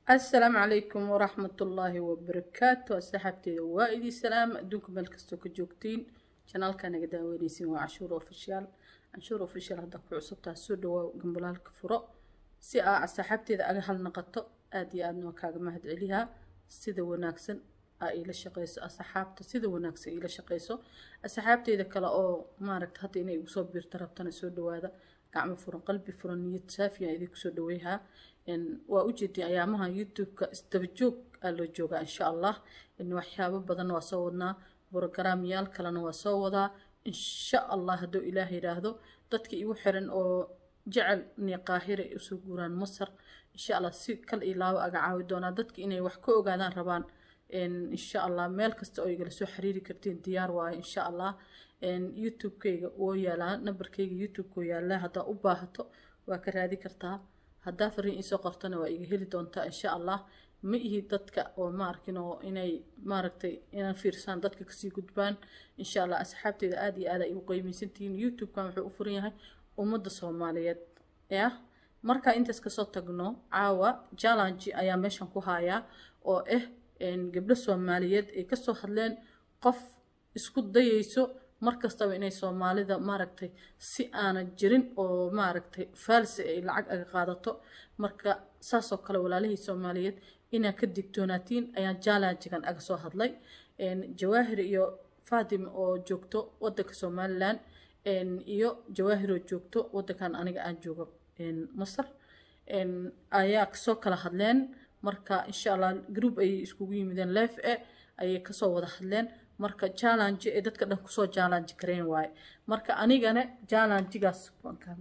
asalaamu calaykum waraxmatullaahi wabarakaatu asxaabteeda waa idii salaam adduunka meel kastoo ka joogtiin janaalka naga daaweyneysiin waa canshuur official canshuur official haddaa ku cusubtaa soo dhawaa gambalaalka furo si aa asxaabteeda aga hal naqato aada iyo aadna waa kaaga mahad celihaa sida wanaagsan aa iila shaqeyso asxaabta sida wanaagsan iila shaqeyso asxaabteeda kale oo maaragta hadda inay igu soo biirta rabtana soo dhawaada gacmo furan qalbi furan niyad saafiya idinku soo dhaweyhaa waa ujeedin ayaamaha youtube-ka isdabajoog aa loo joogaa insha allah waxyaabo badan waa soo wadnaa brogaraamyaal kalena waa soo wadaa insha allah hadduu ilaah yidhaahdo dadka igu xiran oo jecel inay qaahira ay usoo guuraan masar insha allah si kal iyo laabo aga caawi doonaa dadka inay wax ka ogaadaan rabaan insha allah meel kasta oo igala soo xiriiri kartiin diyaar waayo insha allah youtube-kayga woo yaalaa nambarkayga youtube-ka oo yaalaa haddaa u baahato waa ka raadi kartaa haddaa fariin iisoo qortana waa iga heli doontaa insha allah ma ihi dadka oo ma arkin oo inay maaragtay inaan fiirsaan dadka kasii gudbaan insha allah asxaabteeda aada iyo aada ay u qeymeysantihiin youtube-kan wuxuu u furan yahay ummadda soomaaliyeed yah markaa intaas kasoo tagno caawa jallanji ayaa meeshan ku hayaa oo ah gabdho soomaaliyeed ay kasoo hadleen qof isku dayeyso markastaba inay soomaalida maaragtay si aanan jirin oo maaragtay faalsi ay lacag aga qaadato marka saasoo kale walaalihii soomaaliyeed inaa ka digtoonaatiin ayaan jallanjigan aga soo hadlay jawaahir iyo fatima oo joogto wadanka somalilan iyo jawaahir oo joogto wadankan aniga aan joogo masar ayaa kasoo kala hadleen marka insha allah group ayay iskugu yimideen life e ayay kasoo wada hadleen marka jallanji ay dadka dhan kusoo jallanji kareen waaye marka anigana jallanjigaas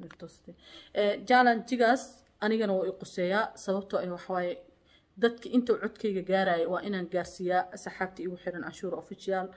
jallanjigaas anigana waa i quseeyaa sababtoo ah waxawaaye dadka inta codkayga gaaraya waa inaan gaarsiiyaa asxaabta igu xiran canshuur official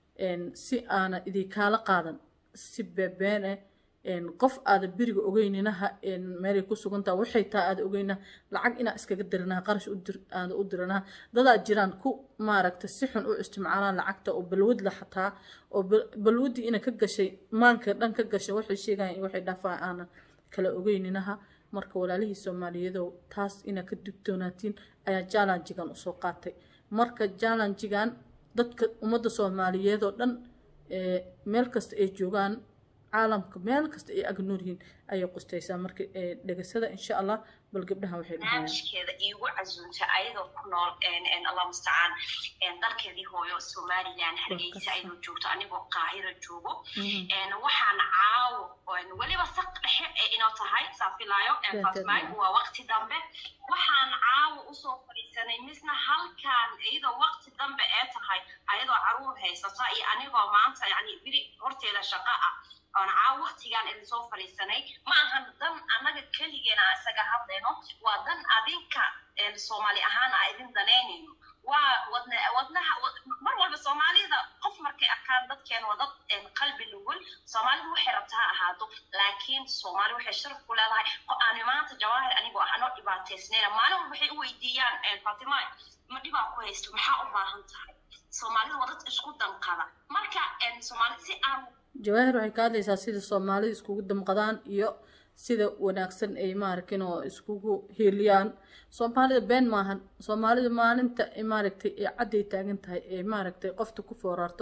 si aana idinkaala qaadan si beebeene qof aada beriga ogeyninaha meelay ku sugantaha waxay taa aada ogeynaha lacag inaa iskaga diranaha qarash aada u diranaha dadaa jiraan ku maaragta si xun u isticmaalaan lacagta oo balwadla xataa oo balwadii ina ka gashay maanka dhan ka gashay waxay sheegayan waxay dhaafaa aana kala ogeyninaha marka walaalihii soomaaliyeedow taas inaa ka digtoonaatiin ayaa jallanjigan usoo qaatay marka jallanjigan dadka ummadda soomaaliyeed oo dhan meel kasta ay joogaan caalamka meel kasta ay ag nool yihiin ayay qustaysaa marka dhegasada insha allah bal gabdhaha waxay barnaamijkeeda iigu casuuntay ayadoo ku nool allah mustacaan dalkeedii hooyo somaliland hargeysa ayadoo joogto anigoo qaahira joogo waxaan caawo weliba saq dhexe ee inoo tahay saafilaayo fatmay waa waqti dambe waxaan caawo usoo fadhiisanay misna halkan iyadoo waqti dambe ee tahay ayadoo caruur haysata iyo anigoo maanta yani biri horteeda shaqa ah oon caawo waqtigaan idin soo fadhiisanay ma ahan dan annaga keligeena isaga hadlayno waa dan adinka soomaali ahaan a idin danaynayno waa wadna wadnaha mar walba soomaalida qof markay arkaan dadkeen waa dad qalbi nugul soomaalidu waxay rabta ha ahaato laakiin soomaali waxay sharaf ku leedahay aan maanta jawaahir anigoo ah anoo dhibaataysnayna maalin walba waxay u weydiiyaan fatima ma dhibaa ku haysto maxaa u baahan tahay soomaalidu waa dad isku danqada marka soomaali si aan jawaahir waxay ka hadlaysaa sida soomaalida iskugu damqadaan iyo sida wanaagsan ay maarkin oo iskugu hiiliyaan soomaalida been maahan soomaalida maalinta maaragtay ee cadday taagan tahay ee maaragtay qofta ku foorarto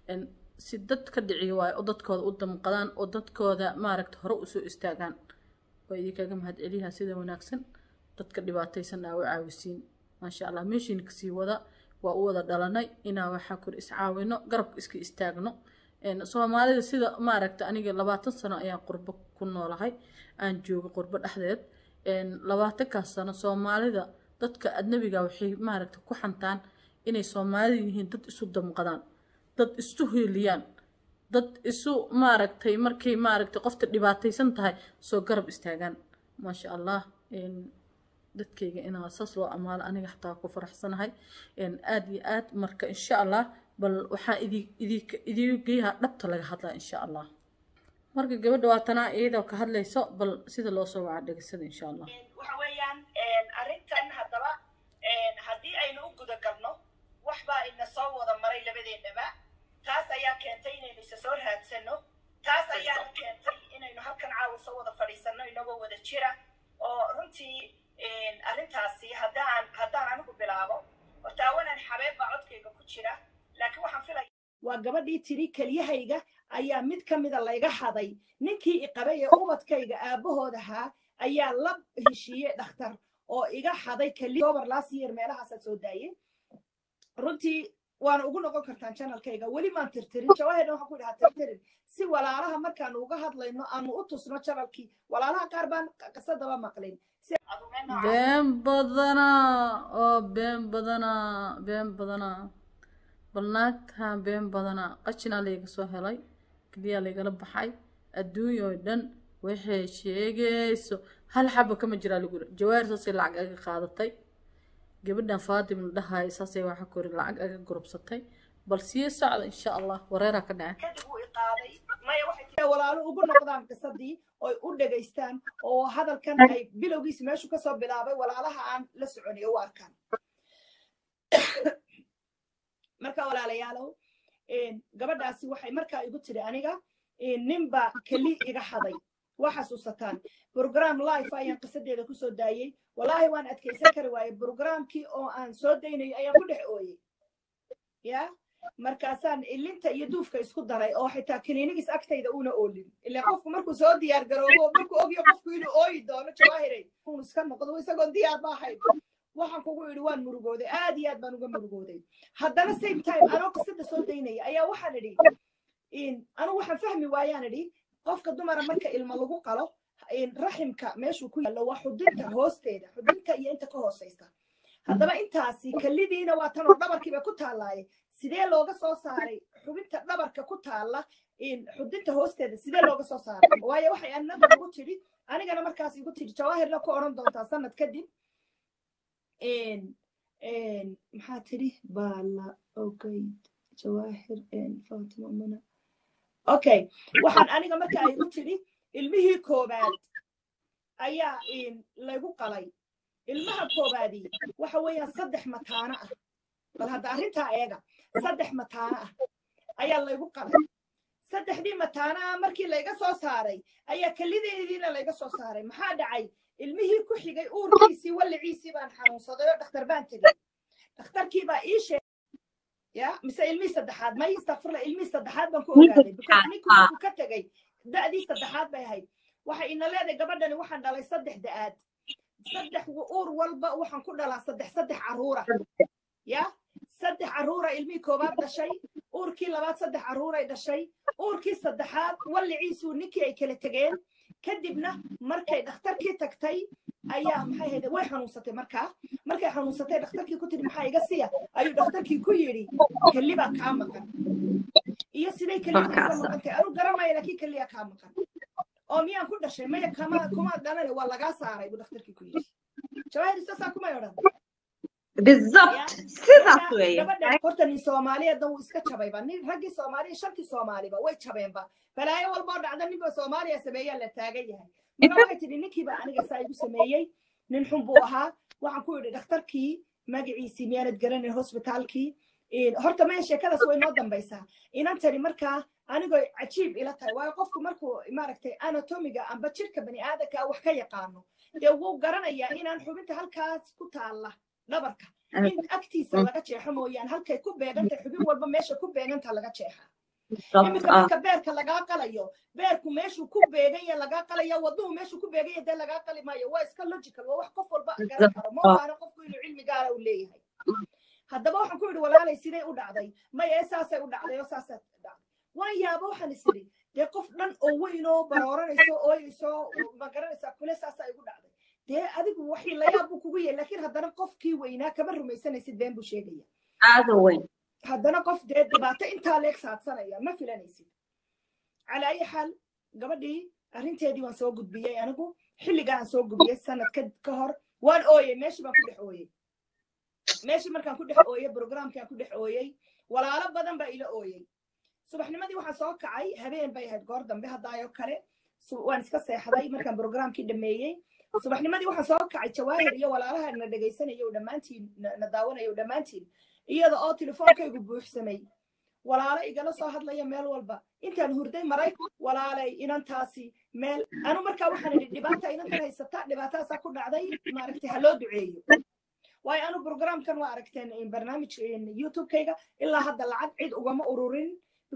si dad ka dhiciyo waayo oo dadkooda u damqadaan oo dadkooda maaragta hore usoo istaagaan waa idinkaga mahad celiyaha sida wanaagsan dadka dhibaataysan aa u caawisiin maasha allah meeshiina kasii wada waa u wada dhalanay inaa waxaa kor iscaawino garabka iska istaagno soomaalida sida maaragta aniga labaatan sano ayaan qurbo ku noolahay aan jooga qurbo dhexdeed labaatankaas sano soomaalida dadka adnabiga waxay maaragta ku xantaan inay soomaalida yihiin dad isu damqadaan dad isu hiiliyaan dad isu maaragtay markay maaragtay qofta dhibaataysan tahay soo garab istaagaan maasha allah dadkayga inaa saas loo amaalo aniga xataa ku faraxsanahay aada iyo aad marka insha allah bal waxaa idii geeyaha dhabta laga hadlaa insha allah marka gabadha waa tanaa iyadoo ka hadlayso bal sida loo soo wacaa dhegesada insha allah waxa weeyaan arrintan haddaba haddii aynu u guda galno wax baa ina soo wada maray labadeennaba taas ayaa keentay inaynu isa soo raadsano taas ayaa keentay inaynu halkan caawa soo wada fadhiisano inagoo wada jira oo runtii arrintaasi haddaan haddaan gabadhii tiri kelyahayga ayaa mid ka mida layga haday ninkii iqabay ee ubadkayga aabahood ahaa ayaa la heshiiyey dhakhtar oo iga haday keliobar last year meelahaasaad soo daayey runtii waana ugu noqon kartaan channelkayga weli maan tirtirin jawahirna waxaan ku idhahaa tirtirin si walaalaha markaanu uga hadlayno aanu u tusno channelkii walaalaha qaar baan qisadaba maqlin been badanaa oo been badanaa been badanaa bal naagtaan been badanaa qashinaa layga soo helay keliyaa laygala baxay adduunya oo dhan waxay sheegayso hal xaba kama jiraa lagu yiri jawaahir saasay lacag aga qaadatay gabadhan faatim la dhahay saasay waxa kori lacag aga gurubsatay bal sii socda insha allah wareeraa ka dhaca kadib uu iqaaday maya waxay tiri walaalo ugu noqdaan qisadii oy u dhegaystaan oo hadalkan ay bilowgiisa meeshu kasoo bilaabay walaalaha aan la soconay u arkaan marka walaalayaalow gabadhaasi waxay markaa igu tiri aniga ninba keli iga haday waa xasuusataan brogram life ayaan qisadeeda kusoo daayey walaahi waan adkaysan kari waaye brogramkii oo aan soo daynayo ayaan ku dhex ooyey ya markaasaan ilinta iyo duufka isku daray oo xitaa kiliinigis agtayda una oolin ilaa qofku markuu soo diyaar garoobo markuu ogyo qofku inuu ooyi doono jawaahiray un iska noqdo isagoon diyaar ma ahayn waxaan kugu idhi waan murugooday aad iyo aad baan uga murugooday haddana same time anoo qisada soo daynaya ayaa waxaan idhi anigu waxaan fahmi waayaan idhi qofka dumara marka ilmo lagu qalo raximka meeshuu ku yaallo waa xudinta hoosteeda xudinta iyo inta ka hooseysa haddaba intaasi kalidiina waa tanoo dhabarkiiba ku taallaaye sidee looga soo saaray xubinta dhabarka ku taalla xudinta hoosteeda sidee looga soo saaray waayo waxay annada ugu tidhi anigana markaas igu tidhi jawaahirna ku odhan doontaa sanad kadib maxaa tidhi baala ogeyd jawaahir fatima muna okay waxaan aniga marka ay igu tidhi ilmihii koobaad ayaa laygu qalay ilmaha koobaadii waxa weeyaan saddex mataano ah bal hadda arrintaa eega saddex mataano ah ayaa laygu qalay saddexdii mataano ah markii layga soo saaray ayaa kelideediina layga soo saaray maxaa dhacay ilmihii ku xigay uurkiisii walliciisii baan xanuunsaday oo dhakhtar baan tegey dhakhtarkii baa ii sheegay ya mise ilmihii saddexaad may istakfirla ilmihii saddexaad baan ku ogaaday because ninkii markuu ka tegey da'dii saddexaad bay ahayd waxay ina leedahay gabadhani waxaan dhalay saddex da'aad saddex uur walba waxaan ku dhalaa saddex saddex carruura ya saddex carruura ilmihii koobaad dhashay uurkii labaad saddex carruuray dhashay uurkii saddexaad walliciisuu ninkii ay kala tegeen kadibna markay dhakhtarkii tagtay ayaa maxay hayde way xanuunsatay markaa markay xanuunsatay dhakhtarkii ku tiri maxaa iga siya ayuu dhakhtarkii ku yidhi kelibaa kaa maqan iyo siday kelibaa ka maqantay anu garanmaya laakiin keliya kaa maqan oo miyaan ku dhashay maya kama kuma dhalane waa lagaa saaray buu dhakhtarkii ku yidhi jawaahir saasaa kumay odhan بالضبط sidaas weeye horta nin soomaaliyeedna wuu iska jabayba nin raggii soomaaliya shantii soomaaliba way jabeenba balaayo walboo dhacda ninba soomaaliya sameeyaa la taagan yahay marka waxay tidhi ninkiiba aniga saa igu sameeyey nin xun buu ahaa waxaan ku yidhi dhakhtarkii magaciisii miyaanad garanay hosbitaalkii horta maya sheekadaas way noo dambaysaa inantani markaa anigoo cajiib ila tahay waayo qofku markuu maaragtay anatomiga amba jirka bani aadanka wax ka yaqaano dee wuu garanayaa inaan xubinta halkaas ku taalla dhabarka in agtiisa laga jeexo mooyaan halkay ku beegantay xubin walba meesha ku beeganta laga jeexa iminka marka beerka lagaa qalayo beerku meeshuu ku beeganya lagaa qalayo waduhu meeshuu ku beeganya dee lagaa qali maayo waa iska logical waa wax qof walba garan karo ma baana qofku inuu cilmi gaara u leeyahay haddaba waxaan ku yidhi walaalay sidee u dhacday maya ee saasay u dhacday oo saasay dhacday waan yaaba waxaan is idhi dee qof dhan oo weyn oo barooranayso ooyayso ma garanaysaa kule saasaa igu dhacday dee adigu waxii layaab buu kugu yahay laakiin haddana qofkii weynaa kama rumaysanaysid been buu sheegaya aada weyn haddana qof dee dhibaato intaa leeg saadsanaya ma filanaysid calaa ayi xaal gabadhii arrinteedii waan soo gudbiyey anigu xilligaa aan soo gudbiyey sanad ka hor waan ooyey meeshii baan ku dhex ooyey meeshii markaan ku dhex ooyey brograamkaan ku dhex ooyey walaalo badan baa ila ooyey subaxnimadii waxaan soo kacay habeen bay ahayd goor dambe haddaayoo kale waan iska seexday markaan brograamkii dhameeyey subaxnimadii waxaan soo kacay jawaahir iyo walaalaha na dhegaysanaya dhammaantiin na daawanaya dhammaantiin iyada oo telefoonkaygu buuxsamay walaalo igala soo hadlaya meel walba intaan hurday maray walaalay inantaasi meel anu markaa waxaan idhi dhibaata inantan haysata dhibaataasaa ku dhacday maaragtay ha loo duceeyo waayo anu brograamkan waa aragteen barnaamij youtubekayga ilaa hadda lacag cid ugama ururin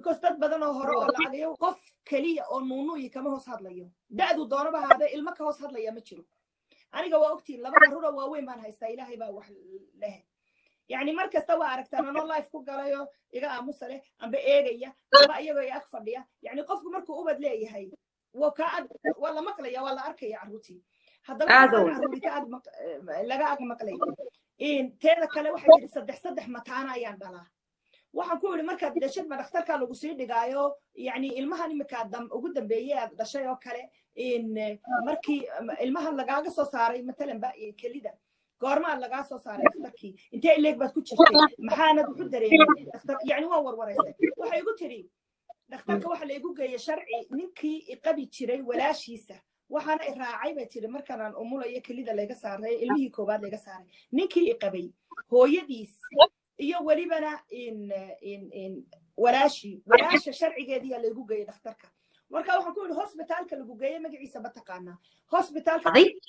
because dad badan oo hore oo lacagayo qof keliya oo nuunuuyi kama hoos hadlayo da'du doonaba haadee ilmo ka hoos hadlaya ma jiro aniga waa ogtiin laba carruura waaweyn baan haystaa ilaahay baa wax leh yani mar kasta waa aragtaan anoo life ku galayo iga aamusa leh amba eegaya amba iyagoo i ag fadhiya yani qofku markuu ubad leeyahay waa ka ag waa la maqlaya waa la arkaya carruurtii haddaba carruuri ka ag laga ag maqlay teeda kale waxay yidhi saddex saddex mataana ayaan dhalaa waxaan ku yidhi markaad dhashid ma dhakhtarkaa lagu sii dhigaayo yani ilmahan iminkaa ugu dambeeyey aad dhashay oo kale markii ilmahan lagaaga soo saaray matalan ba kelida goormaa lagaa soo saaray dhakhtarkii intee ileeg baad ku jirtay maxaanad wuxu dareemay dhakhtar yani waan warwaraysay waxay igu tidhi dhakhtarka waxa la igu geeyey sharci ninkii iqabi jiray walaashiisa waxaana i raacay bay tidhi markanaan umulayo kelida layga saaray ilmihii koowaad layga saaray ninkii iqabay hooyadiis iyo welibana walaashii walaasha sharcigeediyaa laygu geeyey dhakhtarka marka waxaan ku yidhi hosbitaalka lagu geeye magaciisa ma taqaanaa hosbitaalka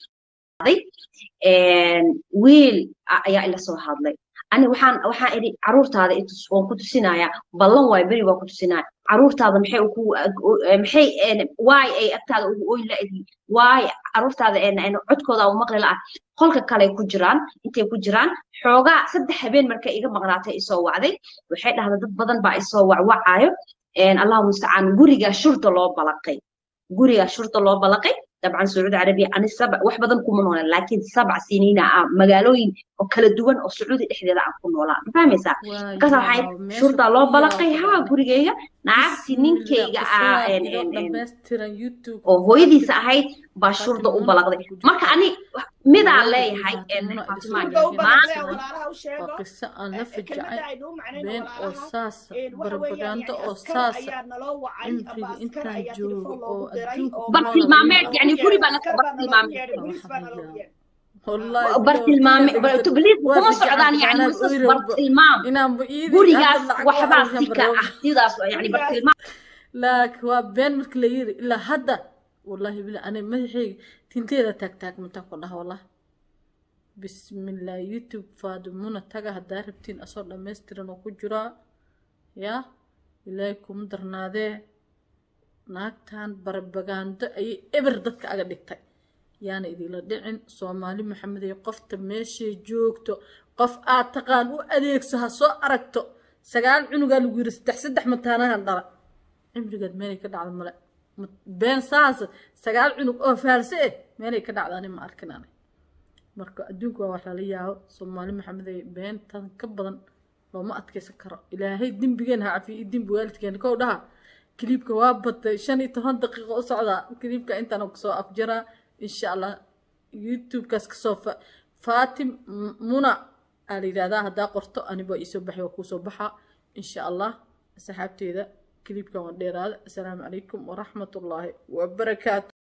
wiil ayaa ila soo hadlay ani waxaan waxaan idhi caruurtaada waan ku tusinayaa ballan waay beri waan ku tusinaya caruurtaada maxay ku maxay waay ay agtaada ugu oyn la'yihiin waay caruurtaada codkooda u maqli la'a qolka kale ku jiraan intay ku jiraan xoogaa saddex habeen markay iga maqnaatay isoo wacday waxay dhahda dad badan baa isoo wacwacaayo allahu mustacaan guriga shurta loo balaqay guriga shurta loo balaqay طبعا سعودي عربية أنا سبع واحد بدن كم ولا لكن سبع سنين مجالوين وكلا دوان أو سعودي إحدى ذا أكون ولا فاهم يسا كذا حي شرطة الله بلقي ها بريجيا نعرف سنين كي أو هو يدي ساعي بشرطة وبلقي ما كأني ماذا عليه هاي إن قصة أنا في جاي بين أساس بربغاندا أساس إمبري إنت جو أو بس المعمل يعني guri baa naga bartilmaame bartilmaame kuma socdaan yani qisas bartilmaam gurigaas waxbaa sika ah sidaas yani bartilmaam laakiin waa been marka la yiri ilaa hadda wallahi bila ana madaxayga tinteeda taagtaagmata ku dhaha wallah bismillah youtube faadimuna taga haddaa rabtiin asoo dhammaystiran oo ku jiraa yaa ilaahay kuma darnaadee naagtan barbagaando ayay eber dadka aga dhigtay yaana idinla dhicin soomaali maxamed iyo qofta meeshay joogto qof aad taqaan u adeegso ha soo aragto sagaal cunugaa lagu yiri saddex saddex mataanahan dhala cimrigeed meelay ka dhacda male been saas sagaal cunug oo faalse eh meelay ka dhacdaani ma arkin ani marka adduunka waa wax lala yaabo soomaali maxamed ay beentan ka badan looma adkaysan karo ilaahay dembigeen ha cafiyo iyo dembi waalidkeena kow dhaha كليبك وابط شن يتهان دقيقة أصعدا كليبك أنت أنا كسو أفجرا إن شاء الله يوتيوب كاس كسو فاتم منى على هذا هذا قرطو أنا بقى يسبح وكوسو بحا إن شاء الله سحبت إذا كليبك وندير هذا السلام عليكم ورحمة الله وبركاته